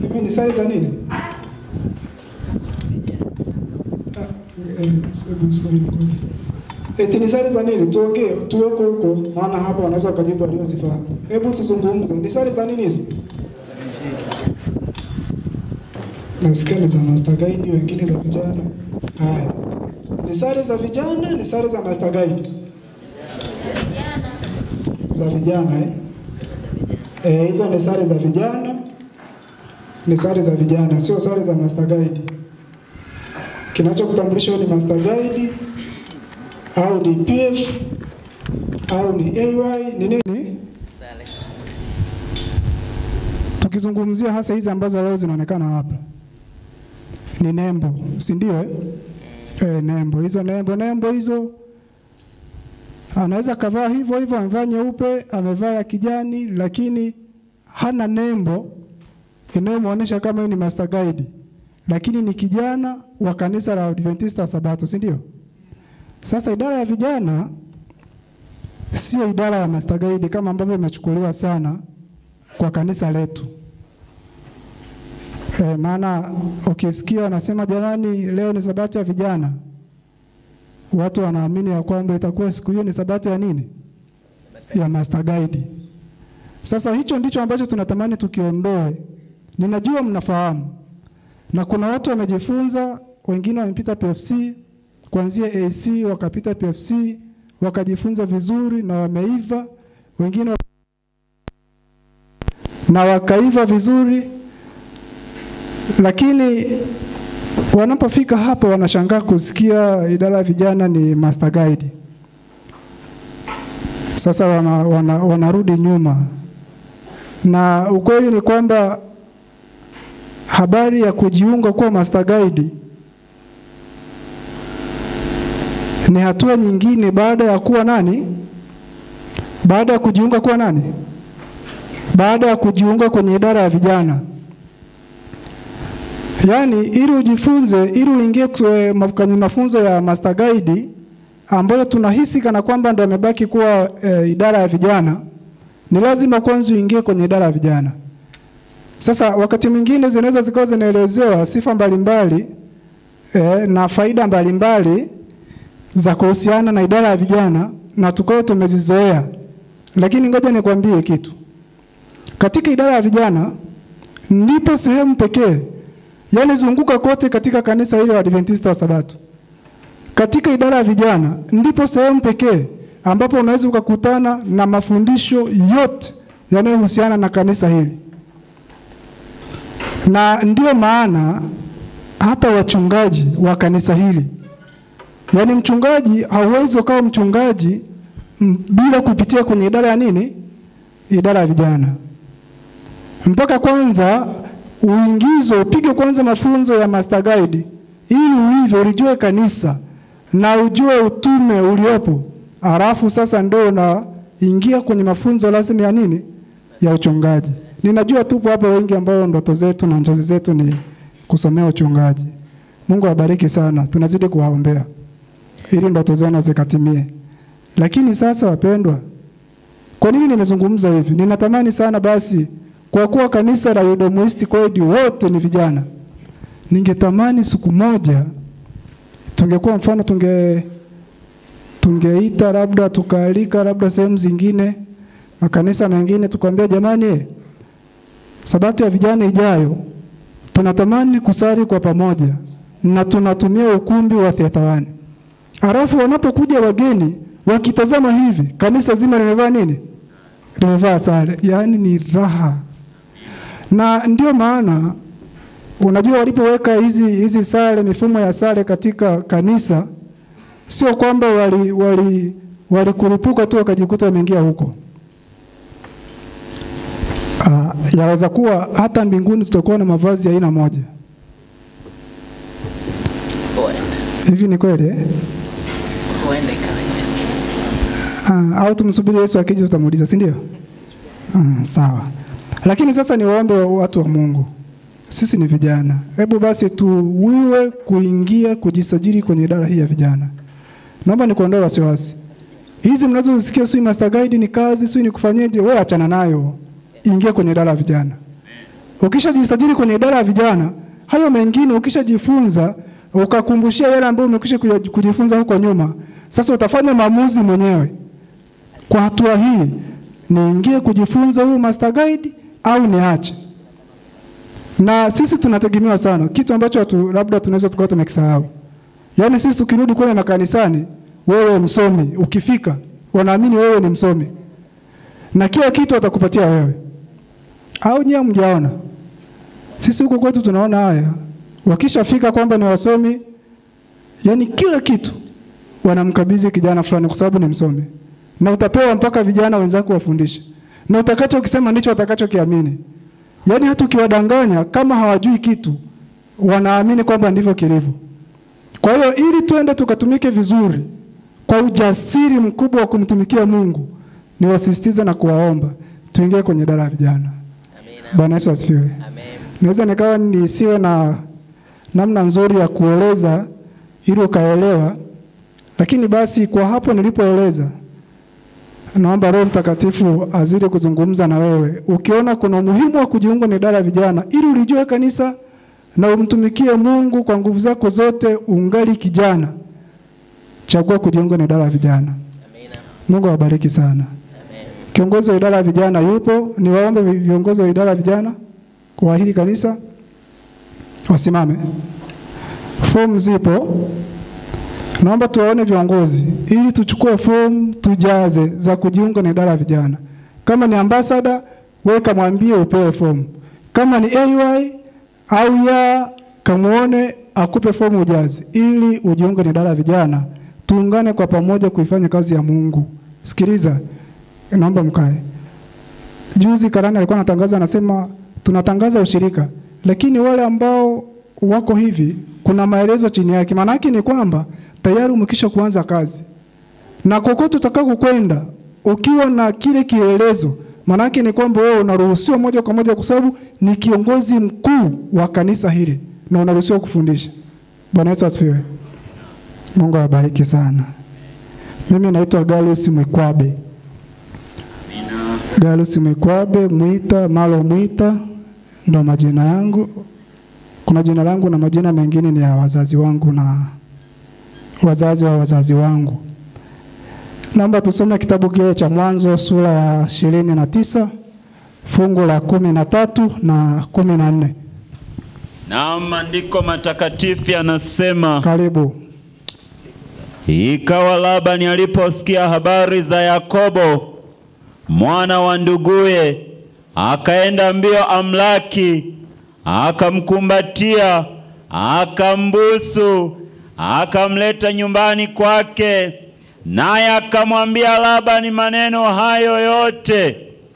Hivi ni sare za nini? Ah, eh, hebu subiri kwanza. Eti ni sare za nini? Tuongee, tuweko huko, maana hapa wanaweza wakajibu waliozifahamu. Hebu tuzungumze, ni sare za nini hizo? Nasikia ni za Master Guide, wengine za vijana. Haya, ni sare za vijana, ni sare za Master Guide za vijana eh? Eh, hizo ni sare za vijana, ni sare za vijana, sio sare za Master Guide. Kinachokutambulisha wewe ni Master Guide au ni PF au ni AY ni nini? Tukizungumzia hasa hizi ambazo leo zinaonekana hapa ni nembo, si ndio? Eh? Eh, nembo hizo, nembo nembo hizo anaweza kavaa hivyo hivyo, amevaa nyeupe, amevaa ya kijani, lakini hana nembo inayomwonyesha kama yeye ni Master Guide, lakini ni kijana wa kanisa la Adventista wa Sabato, si ndio? Sasa idara ya vijana sio idara ya Master Guide kama ambavyo imechukuliwa sana kwa kanisa letu. E, maana ukisikia wanasema jamani, leo ni sabato ya vijana, watu wanaamini ya kwamba itakuwa siku hiyo ni sabato ya nini? Ya Master Guide. Sasa hicho ndicho ambacho tunatamani tukiondoe. Ninajua mnafahamu, na kuna watu wamejifunza, wengine wamepita PFC kuanzia AC wakapita PFC wakajifunza vizuri na wameiva, wengine na wakaiva vizuri, lakini wanapofika hapa wanashangaa kusikia idara ya vijana ni Master Guide. Sasa wana, wana, wanarudi nyuma, na ukweli ni kwamba habari ya kujiunga kuwa Master Guide ni hatua nyingine baada ya kuwa nani? Baada ya kujiunga kuwa nani? Baada ya kujiunga kwenye idara ya vijana. Yaani ili ujifunze, ili uingie kwenye mafunzo ya Master Guide ambayo tunahisi kana kwamba ndio amebaki kuwa e, idara ya vijana, ni lazima kwanza uingie kwenye idara ya vijana. Sasa wakati mwingine zinaweza zikawa zinaelezewa sifa mbalimbali e, na faida mbalimbali za kuhusiana na idara ya vijana na tukao tumezizoea, lakini ngoja nikwambie kitu. Katika idara ya vijana ndipo sehemu pekee, yani zunguka kote katika kanisa hili la Adventista wa Sabato, katika idara ya vijana ndipo sehemu pekee ambapo unaweza ukakutana na mafundisho yote yanayohusiana na kanisa hili, na ndio maana hata wachungaji wa kanisa hili Yaani mchungaji hauwezi ukawa mchungaji m, bila kupitia kwenye idara ya nini? Idara ya vijana. Mpaka kwanza uingizwe, upige kwanza mafunzo ya Master Guide ili uive, ulijue kanisa na ujue utume uliopo, halafu sasa ndio unaingia kwenye mafunzo rasmi ya nini? Ya uchungaji. Ninajua tupo hapa wengi ambao ndoto zetu na njozi zetu ni kusomea uchungaji. Mungu awabariki sana, tunazidi kuwaombea ili ndoto zenu zikatimie. Lakini sasa, wapendwa, kwa nini nimezungumza hivi? Ninatamani sana basi, kwa kuwa kanisa la Yudomuisti kweli wote ni vijana, ningetamani siku moja tungekuwa mfano, tunge tungeita labda tukaalika labda sehemu zingine makanisa mengine tukwambia, jamani, sabato ya vijana ijayo tunatamani kusali kwa pamoja na tunatumia ukumbi wa Theatawani. Alafu wanapokuja wageni wakitazama hivi, kanisa zima limevaa nini? Limevaa sare, yaani ni raha. Na ndio maana unajua walipoweka hizi hizi sare, mifumo ya sare katika kanisa, sio kwamba wali wali walikurupuka tu wakajikuta wameingia huko. Uh, yaweza kuwa hata mbinguni tutakuwa na mavazi ya aina moja. Hivi ni kweli eh? Huenda ikawa hivyo. Ah, au tumsubiri Yesu akija tutamuuliza, si ndio? Ah, sawa. Lakini sasa ni waombe wa watu wa Mungu, sisi ni vijana, hebu basi tuwiwe kuingia kujisajili kwenye idara hii ya vijana. Naomba nikuondoe wasiwasi. Hizi mnazozisikia sio Master Guide ni kazi, sio ni kufanyeje, wewe achana nayo, ingia kwenye idara ya vijana. Ukishajisajili kwenye idara ya vijana, hayo mengine ukishajifunza, ukakumbushia yale ambayo umekwisha kuya- kujifunza huko nyuma, sasa utafanya maamuzi mwenyewe. Kwa hatua hii, niingie kujifunza huu master guide au niache? Na sisi tunategemewa sana, kitu ambacho watu labda tunaweza tukawa tumekisahau. Yaani sisi tukirudi kule makanisani, wewe msomi, ukifika wanaamini wewe ni msomi na kila kitu watakupatia wewe, au nyie mjaona? Sisi huko kwetu tunaona haya, wakishafika kwamba ni wasomi, yani kila kitu wanamkabidhi kijana fulani kwa sababu ni msomi, na utapewa mpaka vijana wenzako wafundishe, na utakacho ukisema ndicho watakachokiamini. Yaani hata ukiwadanganya kama hawajui kitu, wanaamini kwamba ndivyo kilivyo. Kwa hiyo ili tuende tukatumike vizuri kwa ujasiri mkubwa wa kumtumikia Mungu, niwasisitize na kuwaomba tuingie kwenye idara ya vijana. Amina. Bwana Yesu asifiwe. Amen. Naweza nikawa nisiwe na namna nzuri ya kueleza ili ukaelewa, lakini basi kwa hapo nilipoeleza, naomba Roho Mtakatifu azidi kuzungumza na wewe, ukiona kuna umuhimu wa kujiunga na idara ya vijana ili ulijue kanisa na umtumikie Mungu kwa nguvu zako zote, ungali kijana, chagua kujiunga na idara ya vijana. Amina. Mungu awabariki sana. Amen. Kiongozi wa idara ya vijana yupo, niwaombe vi- viongozi wa idara ya vijana kwa hili kanisa wasimame. Fomu zipo, naomba tuwaone viongozi ili tuchukue fomu tujaze za kujiunga na idara ya vijana. Kama ni ambasada, wewe kamwambie upewe fomu. Kama ni AY au ya kamuone akupe fomu ujaze, ili ujiunge na idara ya vijana, tuungane kwa pamoja kuifanya kazi ya Mungu. Sikiliza, naomba mkae. Juzi Karani alikuwa anatangaza, anasema tunatangaza ushirika, lakini wale ambao wako hivi, kuna maelezo chini yake. Maana yake ni kwamba tayari umekisha kuanza kazi, na kokote utakako kwenda ukiwa na kile kielelezo, maana yake ni kwamba wewe unaruhusiwa moja kwa moja, kwa sababu ni kiongozi mkuu wa kanisa hili na unaruhusiwa kufundisha. Bwana Yesu asifiwe. Mungu awabariki sana. Mimi naitwa Gallus Mwikwabe. Gallus Mwikwabe Mwita Malo Mwita ndo majina yangu. Kuna jina langu na majina mengine ni ya wazazi wangu na wazazi wa wazazi wangu. Naomba tusome kitabu kile cha Mwanzo sura ya ishirini na tisa fungu la kumi na tatu na kumi na nne. Na maandiko matakatifu yanasema, Karibu. ikawa Labani aliposikia habari za Yakobo mwana wa nduguye, akaenda mbio amlaki, akamkumbatia, akambusu, akamleta nyumbani kwake, naye akamwambia Labani maneno hayo yote.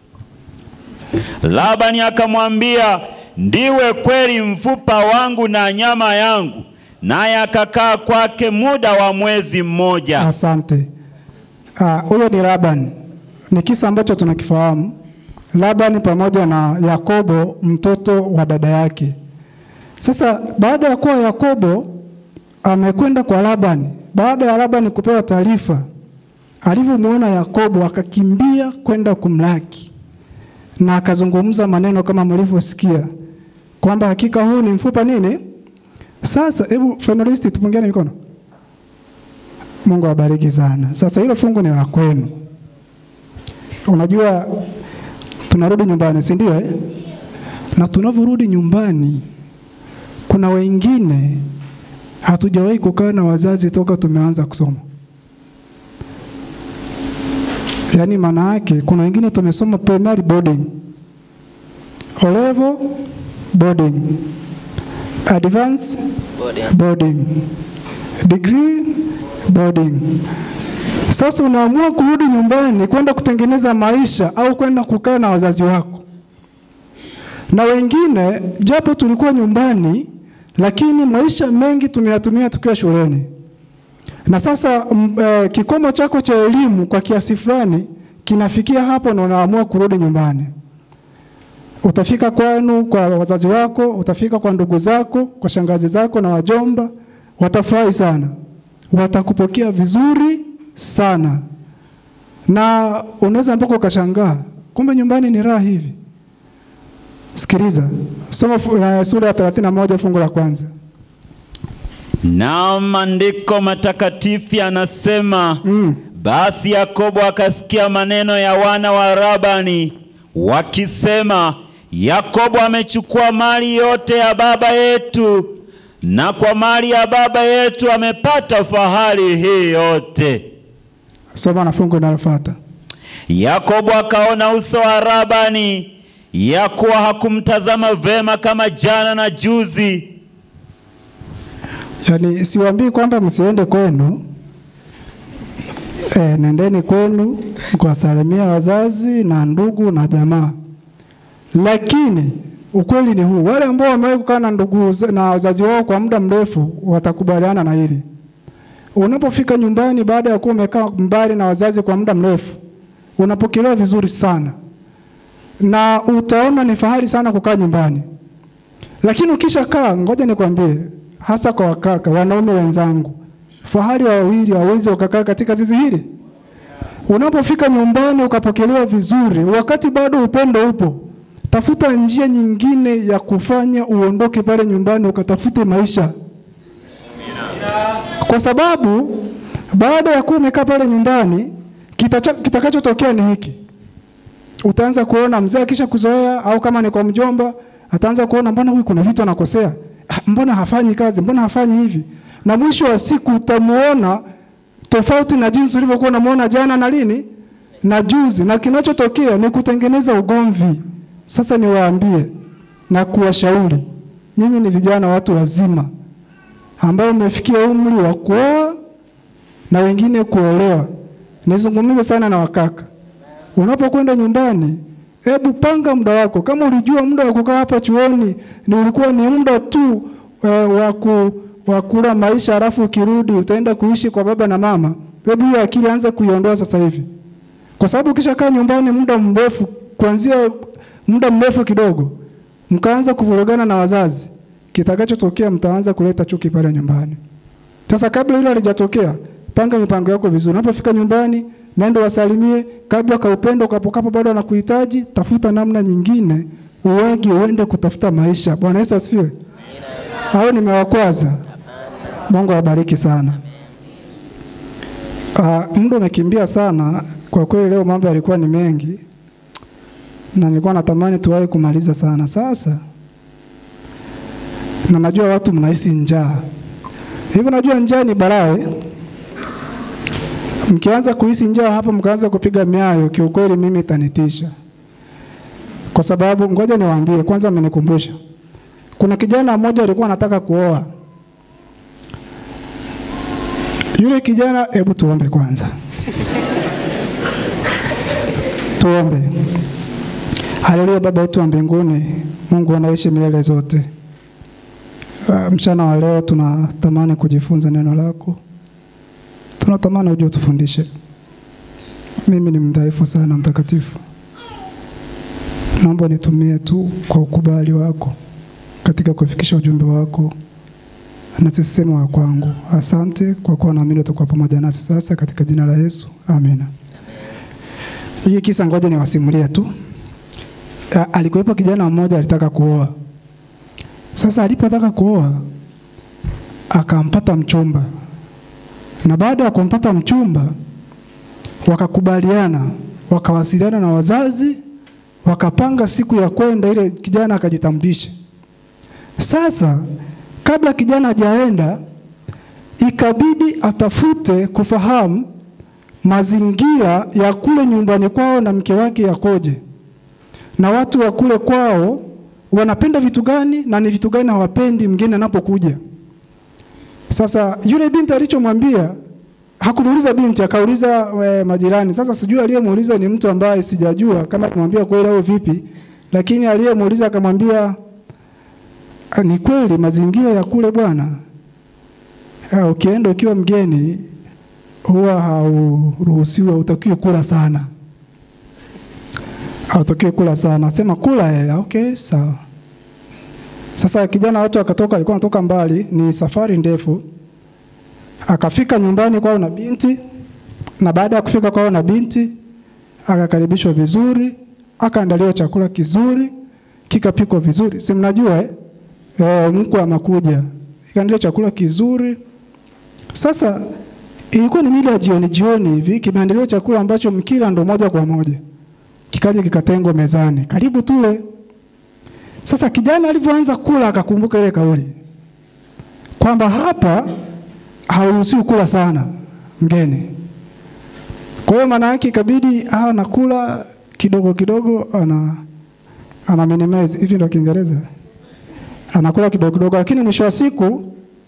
Labani akamwambia, ndiwe kweli mfupa wangu na nyama yangu. Naye akakaa kwake muda wa mwezi mmoja. Asante. Ah, Huyo ni Laban. Ni kisa ambacho tunakifahamu. Laban pamoja na Yakobo mtoto wa dada yake. Sasa baada ya kuwa Yakobo amekwenda kwa Labani, baada ya Labani kupewa taarifa, alivyomwona Yakobo akakimbia kwenda kumlaki na akazungumza maneno kama mlivyosikia kwamba hakika huu ni mfupa nini. Sasa hebu finalisti, tupungiane mikono. Mungu awabariki sana. Sasa hilo fungu ni la kwenu. Unajua tunarudi nyumbani, si ndio eh? Na tunavyorudi nyumbani kuna wengine hatujawahi kukaa na wazazi toka tumeanza kusoma. Yaani maana yake kuna wengine tumesoma primary boarding, O level boarding, advance Body. boarding, degree boarding. Sasa unaamua kurudi nyumbani kwenda kutengeneza maisha au kwenda kukaa na wazazi wako. Na wengine japo tulikuwa nyumbani, lakini maisha mengi tumeyatumia tukiwa shuleni. Na sasa m, e, kikomo chako cha elimu kwa kiasi fulani kinafikia hapo na unaamua kurudi nyumbani. Utafika kwenu kwa wazazi wako, utafika kwa ndugu zako, kwa shangazi zako na wajomba, watafurahi sana, watakupokea vizuri sana, na unaweza mpaka ukashangaa, kumbe nyumbani ni raha hivi. Sikiliza, soma fu- eh, sura ya 31 fungu la kwanza. Na maandiko matakatifu yanasema Mm. basi Yakobo akasikia maneno ya wana wa Labani wakisema, Yakobo amechukua mali yote ya baba yetu, na kwa mali ya baba yetu amepata fahari hii yote. Soma na fungu linalofuata. Yakobo akaona uso wa Labani ya kuwa hakumtazama vema kama jana na juzi. Yaani siwaambii kwamba msiende kwenu. E, nendeni kwenu kuwasalimia wazazi na ndugu na jamaa, lakini ukweli ni huu, wale ambao wamewahi kukaa na ndugu za- na wazazi wao kwa muda mrefu watakubaliana na hili. Unapofika nyumbani baada ya kuwa umekaa mbali na wazazi kwa muda mrefu, unapokelewa vizuri sana na utaona ni fahari sana kukaa nyumbani. Lakini ukishakaa, ngoja nikwambie, hasa kwa wakaka, wanaume wenzangu, fahari wa wawili hawezi ukakaa katika zizi hili. Unapofika nyumbani ukapokelewa vizuri, wakati bado upendo upo, tafuta njia nyingine ya kufanya uondoke pale nyumbani ukatafute maisha, kwa sababu baada ya kuwa umekaa pale nyumbani, kitacha- kitakachotokea ni hiki utaanza kuona mzee akisha kuzoea, au kama ni kwa mjomba, ataanza kuona mbona huyu kuna vitu anakosea, Ah, mbona hafanyi kazi, mbona hafanyi hivi, na mwisho wa siku utamuona tofauti na jinsi ulivyokuwa unamuona jana na lini na juzi, na kinachotokea ni kutengeneza ugomvi. Sasa niwaambie na kuwashauri, nyinyi ni vijana, watu wazima ambao umefikia umri wa kuoa na wengine kuolewa. Nizungumze sana na wakaka Unapokwenda nyumbani, hebu panga muda wako. Kama ulijua muda wa kukaa hapa chuoni ni ulikuwa ni muda tu uh, wa ku wa kula maisha, halafu ukirudi utaenda kuishi kwa baba na mama, hebu hiyo akili anza kuiondoa sasa hivi, kwa sababu ukishakaa nyumbani muda mrefu, kuanzia muda mrefu kidogo, mkaanza kuvurugana na wazazi, kitakachotokea mtaanza kuleta chuki pale nyumbani. Sasa kabla hilo halijatokea, panga mipango yako vizuri. Unapofika nyumbani, nenda wasalimie. Kabla ka upendo kapokapo bado anakuhitaji, tafuta namna nyingine uwege uende kutafuta maisha. Bwana Yesu asifiwe. Hao nimewakwaza. Mungu awabariki sana. Uh, muda umekimbia sana kwa kweli. Leo mambo yalikuwa ni mengi na nilikuwa natamani tuwahi kumaliza sana sasa, na najua watu mnahisi njaa Hivi najua njaa ni balaa. eh? Mkianza kuhisi njaa hapa mkaanza kupiga miayo, kiukweli mimi itanitisha. Kwa sababu ngoja niwaambie, kwanza amenikumbusha. Kuna kijana mmoja alikuwa anataka kuoa. Yule kijana, hebu tuombe kwanza. Tuombe. Haleluya, Baba yetu wa mbinguni, Mungu anaishi milele zote. Uh, mchana wa leo tunatamani kujifunza neno lako, tunatamani uje utufundishe. Mimi ni mdhaifu sana, mtakatifu, naomba nitumie tu kwa ukubali wako katika kufikisha ujumbe wako na sisema wa kwangu. Asante kwa kuwa naamini utakuwa pamoja nasi sasa, katika jina la Yesu, amina. Hii kisa ngoja niwasimulie tu. Uh, alikuwepo kijana mmoja alitaka kuoa sasa alipotaka kuoa akampata mchumba, na baada ya kumpata mchumba wakakubaliana, wakawasiliana na wazazi, wakapanga siku ya kwenda, ile kijana akajitambulisha. Sasa kabla kijana hajaenda, ikabidi atafute kufahamu mazingira ya kule nyumbani kwao na mke wake yakoje, na watu wa kule kwao wanapenda vitu gani na ni vitu gani hawapendi mgeni anapokuja. Sasa yule binti alichomwambia hakumuuliza binti, akauliza e, majirani. Sasa sijui aliyemuuliza ni mtu ambaye sijajua kama alimwambia kweli au vipi, lakini aliyemuuliza akamwambia "Ah, ni kweli mazingira ya kule bwana, ah, ukienda ukiwa mgeni huwa hauruhusiwi, hautakiwi kula sana hautakiwi kula sana. Sema kula eh, okay, sawa. Sasa kijana watu akatoka, alikuwa anatoka mbali, ni safari ndefu. Akafika nyumbani kwao na binti, na baada ya kufika kwao na binti akakaribishwa vizuri, akaandaliwa chakula kizuri. kikapikwa vizuri, si mnajua eh? E, mkwe amakuja ikaandaliwa chakula kizuri. Sasa ilikuwa ni mida ya jioni jioni hivi, kimeandaliwa chakula ambacho mkila ndo moja kwa moja, kikaja kikatengwa mezani, karibu tule. Sasa kijana alivyoanza kula akakumbuka ile kauli kwamba hapa hauruhusiwi kula sana mgeni. Kwa hiyo maana yake ikabidi awe anakula kidogo kidogo, ana ana minimize hivi, ndio Kiingereza, anakula kidogo kidogo, lakini mwisho wa siku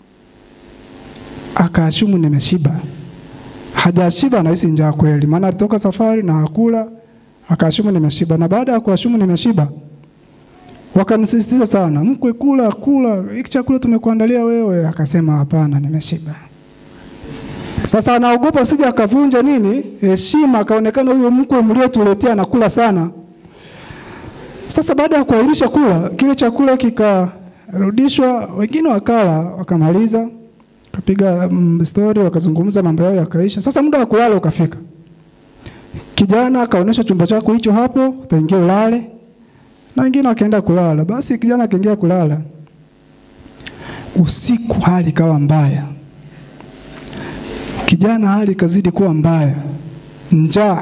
akaashumu nimeshiba. Hajashiba, anahisi njaa kweli, maana alitoka safari na hakula, akaashumu nimeshiba. Na baada ya kuashumu nimeshiba, wakamsisitiza sana, mkwe, kula kula, hiki chakula tumekuandalia wewe. Akasema hapana, nimeshiba. Sasa anaogopa sija akavunja nini heshima, akaonekana huyo mkwe mliotuletea anakula sana. Sasa baada ya kuahirisha kula, kile chakula kikarudishwa, wengine wakala, wakamaliza, kapiga mm, story, wakazungumza mambo yao yakaisha. Sasa muda wa kulala ukafika. Kijana akaonyesha chumba chako hicho hapo, utaingia ulale, na wengine wakaenda kulala. Basi kijana akaingia kulala. Usiku hali ikawa mbaya kijana hali ikazidi kuwa mbaya, njaa.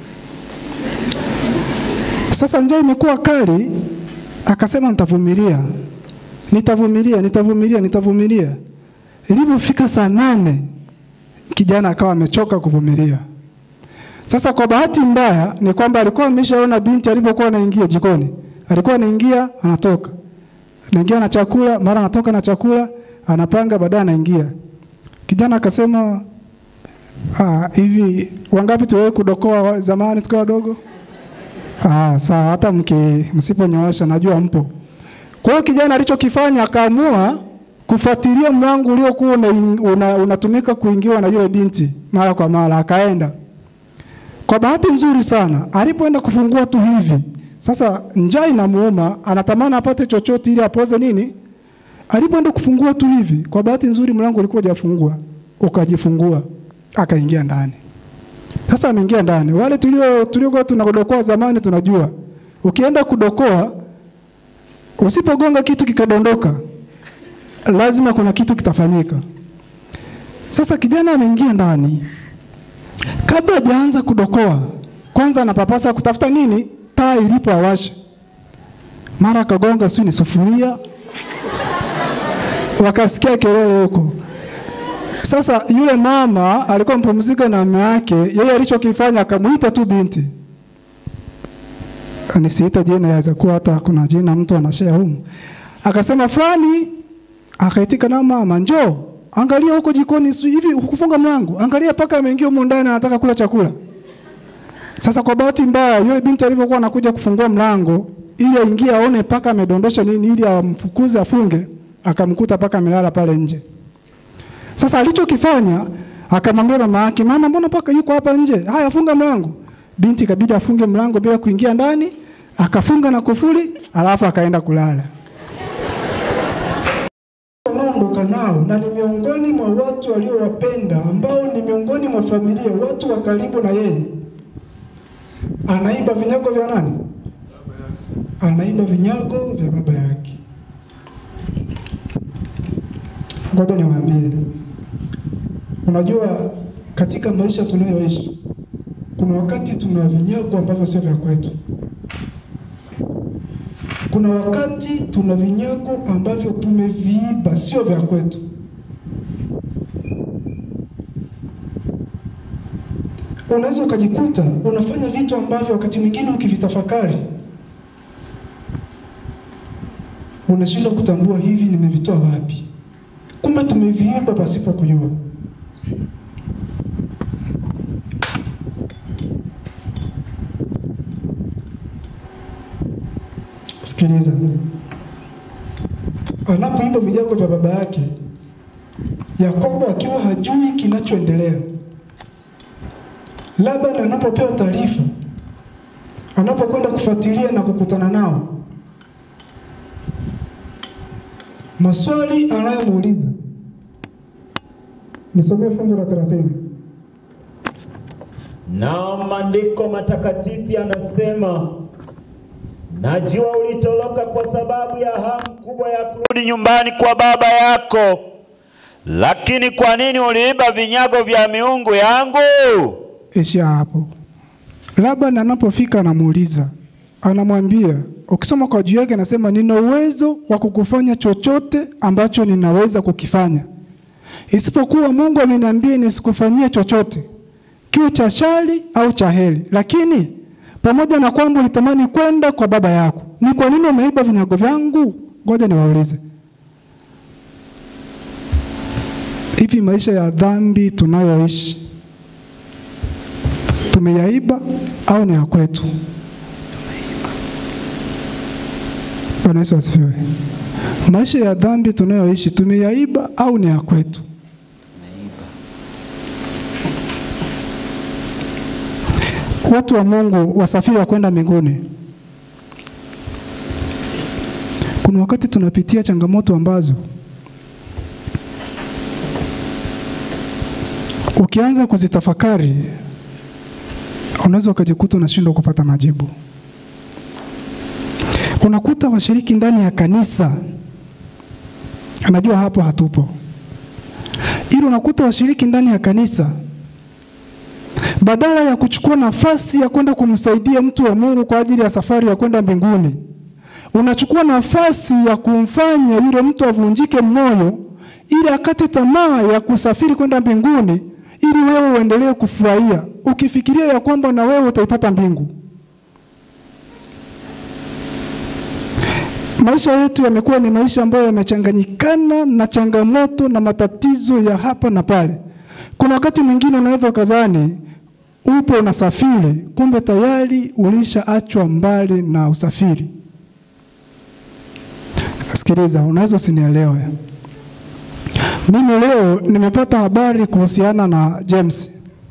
Sasa njaa imekuwa kali, akasema nitavumilia, nitavumilia, nitavumilia, nitavumilia. Ilipofika saa nane, kijana akawa amechoka kuvumilia. Sasa kwa bahati mbaya ni kwamba alikuwa ameshaona binti alipokuwa anaingia jikoni, alikuwa anaingia anatoka, anaingia na chakula, mara anatoka na chakula, anapanga, baadaye anaingia. Kijana akasema Ah, hivi wangapi tuwewe kudokoa wa- zamani tukiwa wadogo? Ah, sawa, hata mki msiponyoosha najua mpo. Kwa hiyo kijana alichokifanya akaamua kufuatilia mlango uliokuwa unatumika una, unatumika kuingiwa na yule binti mara kwa mara, akaenda. Kwa bahati nzuri sana, alipoenda kufungua tu hivi, sasa njaa inamuuma, anatamani apate chochote ili apoze nini. Alipoenda kufungua tu hivi, kwa bahati nzuri mlango ulikuwa hujafungua, ukajifungua akaingia ndani. Sasa ameingia ndani. Wale tulio tuliokuwa tunadokoa zamani tunajua. Ukienda kudokoa usipogonga kitu kikadondoka lazima kuna kitu kitafanyika. Sasa kijana ameingia ndani. Kabla hajaanza kudokoa, kwanza anapapasa kutafuta nini? Taa ilipo awashe. Mara akagonga sio ni sufuria. Wakasikia kelele huko. Sasa yule mama alikuwa mpumzika na mume wake, yeye alichokifanya akamuita tu binti. Nisiita jina, yaweza kuwa hata kuna jina mtu anashare humu. Akasema fulani, akaitika na mama, njoo angalia huko jikoni, si- hivi hukufunga mlango, angalia paka ameingia humo ndani, anataka kula chakula. Sasa kwa bahati mbaya, yule binti alivyokuwa anakuja kufungua mlango ili aingie aone paka amedondosha nini, ili amfukuze afunge, akamkuta paka amelala pale nje. Sasa alichokifanya akamwambia mama yake, mama, mbona paka yuko hapa nje? Haya, funga mlango. Binti ikabidi afunge mlango bila kuingia ndani, akafunga na kufuli, alafu akaenda kulala. Wanaoondoka nao na ni miongoni mwa watu waliowapenda, ambao ni miongoni mwa familia, watu wa karibu na yeye. Anaiba vinyago vya nani? Anaiba vinyago vya baba yake. Ngoja niwaambie, unajua katika maisha tunayoishi kuna wakati tuna vinyago ambavyo sio vya kwetu. Kuna wakati tuna vinyago ambavyo tumeviiba, sio vya kwetu. Unaweza ukajikuta unafanya vitu ambavyo wakati mwingine ukivitafakari unashindwa kutambua hivi nimevitoa wapi kumbe tumeviiba pasipo kujua. Sikiliza, anapoiba vinyago vya baba yake, Yakobo akiwa hajui kinachoendelea, Labani anapopewa taarifa, anapokwenda kufuatilia na kukutana nao, maswali anayomuuliza nisomee fungu la 30. Na maandiko matakatifu yanasema Najua ulitoroka kwa sababu ya hamu kubwa ya kurudi nyumbani kwa baba yako, lakini kwa nini uliiba vinyago vya miungu yangu? Ishia hapo. Labani anapofika anamuuliza, anamwambia, ukisoma kwa juu yake anasema, nina uwezo wa kukufanya chochote ambacho ninaweza kukifanya, isipokuwa Mungu ameniambia nisikufanyie chochote, kiwe cha shari au cha heri. Lakini pamoja na kwamba ulitamani kwenda kwa baba yako, ni kwa nini umeiba vinyago vyangu? Ngoja niwaulize, hivi maisha ya dhambi tunayoishi tumeyaiba au ni ya kwetu? Bwana Yesu asifiwe. Maisha ya dhambi tunayoishi tumeyaiba au ni ya kwetu? Watu wa Mungu wasafiri wa kwenda mbinguni, kuna wakati tunapitia changamoto ambazo ukianza kuzitafakari unaweza ukajikuta unashindwa kupata majibu. Unakuta washiriki ndani ya kanisa, anajua hapo hatupo, ili unakuta washiriki ndani ya kanisa badala ya kuchukua nafasi ya kwenda kumsaidia mtu wa Mungu kwa ajili ya safari ya kwenda mbinguni, unachukua nafasi ya kumfanya yule mtu avunjike moyo ili akate tamaa ya kusafiri kwenda mbinguni ili wewe uendelee kufurahia ukifikiria ya kwamba na wewe utaipata mbingu. Maisha yetu yamekuwa ni maisha ambayo yamechanganyikana na changamoto na matatizo ya hapa na pale. Kuna wakati mwingine unaweza ukazani upo unasafiri, kumbe tayari ulishaachwa mbali na usafiri. Sikiliza, unaweza usinielewe. Mimi leo nimepata habari kuhusiana na James.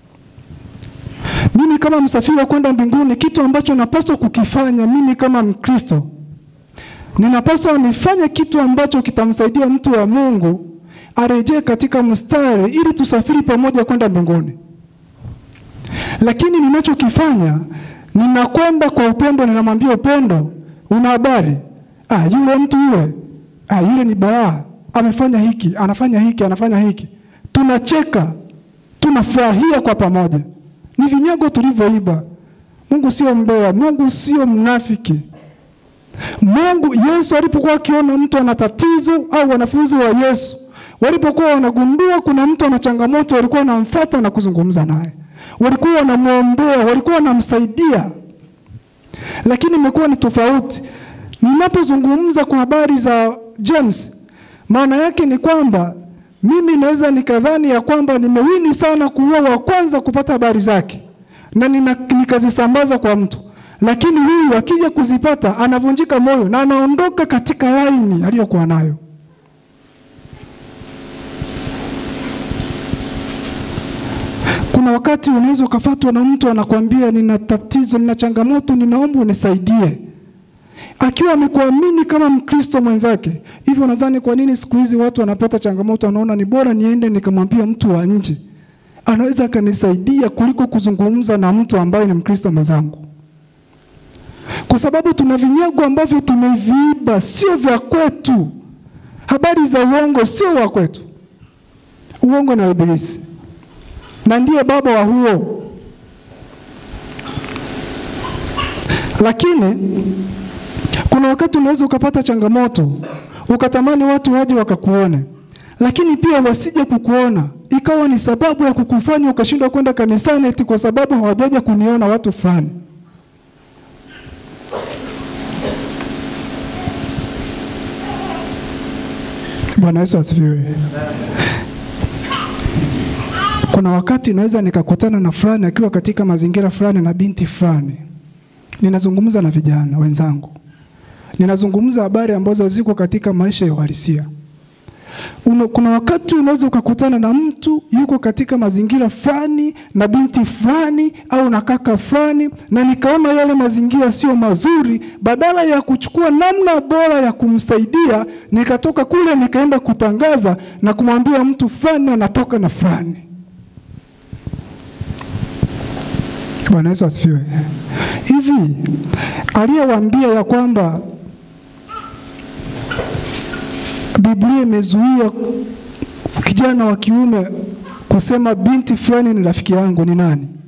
Mimi kama msafiri wa kwenda mbinguni, kitu ambacho napaswa kukifanya mimi kama Mkristo, ninapaswa nifanye kitu ambacho kitamsaidia mtu wa Mungu arejee katika mstari ili tusafiri pamoja kwenda mbinguni. Lakini ninachokifanya ninakwenda kwa upendo, ninamwambia Upendo, una habari? Ah, yule mtu yule, ah, yule ni balaa amefanya hiki, anafanya hiki, anafanya hiki. Tunacheka, tunafurahia kwa pamoja. Ni vinyago tulivyoiba. Mungu sio mbea, Mungu sio mnafiki. Mungu, Yesu alipokuwa akiona mtu ana tatizo au wanafunzi wa Yesu walipokuwa wanagundua kuna mtu ana changamoto, walikuwa wanamfuata na kuzungumza naye, walikuwa wanamwombea, walikuwa wanamsaidia. Lakini imekuwa ni tofauti. Ninapozungumza kwa habari za James, maana yake ni kwamba mimi naweza nikadhani ya kwamba nimewini sana kuwa wa kwanza kupata habari zake na nina, nikazisambaza kwa mtu, lakini huyu akija kuzipata anavunjika moyo na anaondoka katika laini aliyokuwa nayo. Kuna wakati unaweza ukafatwa na mtu anakwambia, nina tatizo, nina changamoto, ninaomba unisaidie akiwa amekuamini kama Mkristo mwenzake. Hivyo nadhani kwa nini siku hizi watu wanapata changamoto, wanaona ni bora niende nikamwambia mtu wa nje, anaweza akanisaidia kuliko kuzungumza na mtu ambaye ni Mkristo mwenzangu, kwa sababu tuna vinyago ambavyo tumeviiba, sio vya kwetu. Habari za uongo sio wa kwetu, uongo na Ibilisi, na ndiye baba wa huo. Lakini kuna wakati unaweza ukapata changamoto ukatamani watu waje wakakuone, lakini pia wasije kukuona, ikawa ni sababu ya kukufanya ukashindwa kwenda kanisani, eti kwa sababu hawajaja kuniona watu fulani. Bwana Yesu asifiwe. Kuna wakati naweza nikakutana na fulani akiwa katika mazingira fulani na binti fulani, ninazungumza na vijana wenzangu ninazungumza habari ambazo ziko katika maisha ya uhalisia. Una, kuna wakati unaweza ukakutana na mtu yuko katika mazingira fulani na binti fulani au na kaka fulani, na nikaona yale mazingira sio mazuri, badala ya kuchukua namna bora ya kumsaidia, nikatoka kule nikaenda kutangaza na kumwambia mtu fulani anatoka na fulani. Bwana Yesu asifiwe. Hivi aliyewaambia ya kwamba Biblia imezuia kijana wa kiume kusema binti fulani ni rafiki yangu ni nani?